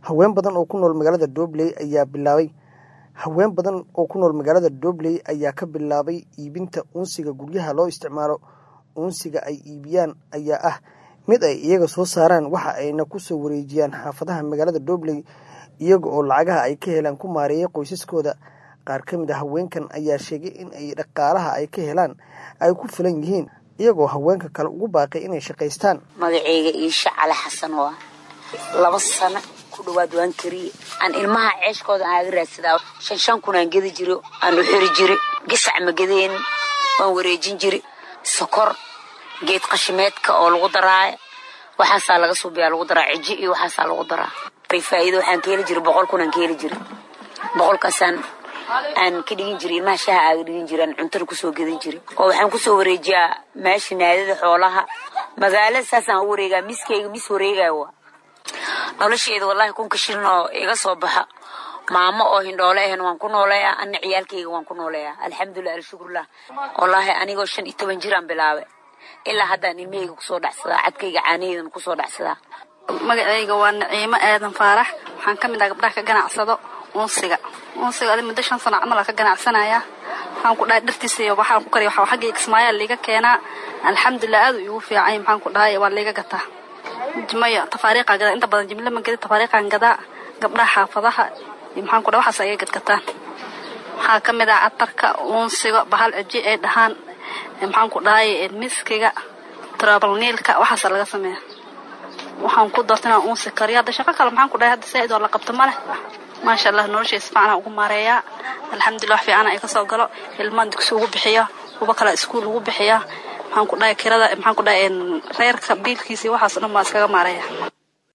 haween badan oo ku nool magaalada doobley ayaa bilaabay haween badan oo ku nool magaalada doobley ayaa ka bilaabay iibinta uunsiga guryaha loo isticmaalo uunsiga ay iibiyaan ayaa ah mid ay iyaga soo saaraan waxa ayna ku soo wareejiyaan xaafadaha magaalada doobley iyaga oo lacagaha ay ka helaan ku maareeya qoysaskooda qaar ka mid a haweenkan ayaa sheegay in ay dhaqaalaha ay ka helaan ay ku filan yihiin iyagoo haweenka kale ugu baaqay inay shaqaystaan magaceyga iisha cali xasan waa laba sano ku dhawaad waan kariye aan ilmaha ceeshkooda aaga raadsadaa shan shan kun aan gedi jiro aan u xiri jiri gasac ma gedeen waan wareejin jiri sokor geed qashimeedka oo lagu daraayo waxaasaa laga suubiyaa lagu daraa cijyo iyo waxaasaa lagu daraa faa'iido waxaan ka heli jiri boqol kun aan ka heli jiri boqolkaasaan aan ka dhigin jiri ilmaha shaha aaga dhigin jiri aan cuntada kusoo gedin jiri oo waxaan kusoo wareejiyaa meesha naadada xoolaha magaalada saasaan u wareegaa miskayga mis wareegaya waa nolosheeda wallaahi kunka shilin oo iga soo baxa maamo oo hindhoole ahan waan ku nooleeyaa ana ciyaalkayga waan ku nooleeyaa alxamdulilah alshukurlah wallaahi anigoo shan iyo toban jiraan bilaabay ilaa haddaan ilmahayga kusoo dhacsadaa cadkayga caanaheedana kusoo dhacsadaa magacayga waa naciimo aadan faarax waxaan ka mid ah gabdhaha ka ganacsado unsiga unsiga adi muddo shan sano camal ka ganacsanayaa waxaan ku dhahay dhartiisa iyo waxaan ku kariya waxaa xagga kismaayaa liiga keenaa alxamdulilah aad uu igu fiicay maxaan ku dhahay waa liiga gataa jimaya tafaariiqaa gadaa inta badan jimle ma gedi tafaariiqaan gadaa gabdhaha xaafadaha iyo maxaan ku dhahay waxaas ayay gadgataan waxaa ka mid ah catarka unsiga bahal cijyo ay dhahaan maxaan ku dhahay miskiga trabalniilka waxaasa laga sameeya waxaan ku doorta inaan unsi kariyo hadda shaqo kale maxaan ku dhahay hadda saaid oo la qabto ma leh maasha allah noloshay si fiican ugu maareeyaa alxamdulilah wax fiican ay kasoo galo ilmaan dugsi ugu bixiya kuwa kale iskuul ugu bixiya maxaan ku dhahay kirada maxaan ku dhahay reerka biilkiisa iyo waxaas dhan baa iskaga maareeya